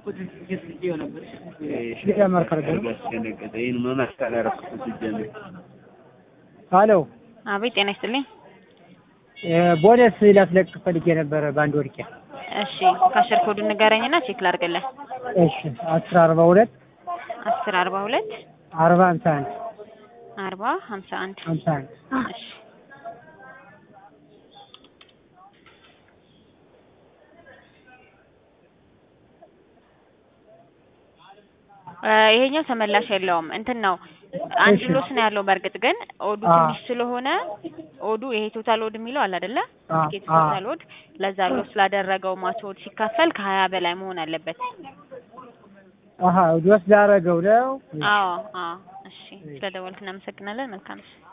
ሄሎ አቤት ጤና ይስጥልኝ። ቦነስ ላስለቅቅ ፈልጌ ነበረ በአንድ ወርቄ። እሺ ካሸር ኮዱ ንገረኝና ቼክ ላድርግልህ። እሺ አስር አርባ ሁለት አስር አርባ ሁለት አርባ ሀምሳ አንድ አርባ ሀምሳ አንድ ሀምሳ አንድ እሺ እ ይሄኛው ተመላሽ የለውም እንትን ነው አንድ እሺ። ሎስ ነው ያለው። በእርግጥ ግን ኦዱ አ ትንሽ ስለሆነ ኦዱ ይሄ ቶታል ኦድ የሚለው አለ አይደለ? አ ትኬት አ ቶታል ኦድ ለዛ ሎስ ስላደረገው ማች ኦድ ሲካፈል ከሀያ በላይ መሆን አለበት። አሀ ወስ ላረገው ነው። አዎ አዎ። እሺ ስለደወልክ እናመሰግናለን። መልካም እሺ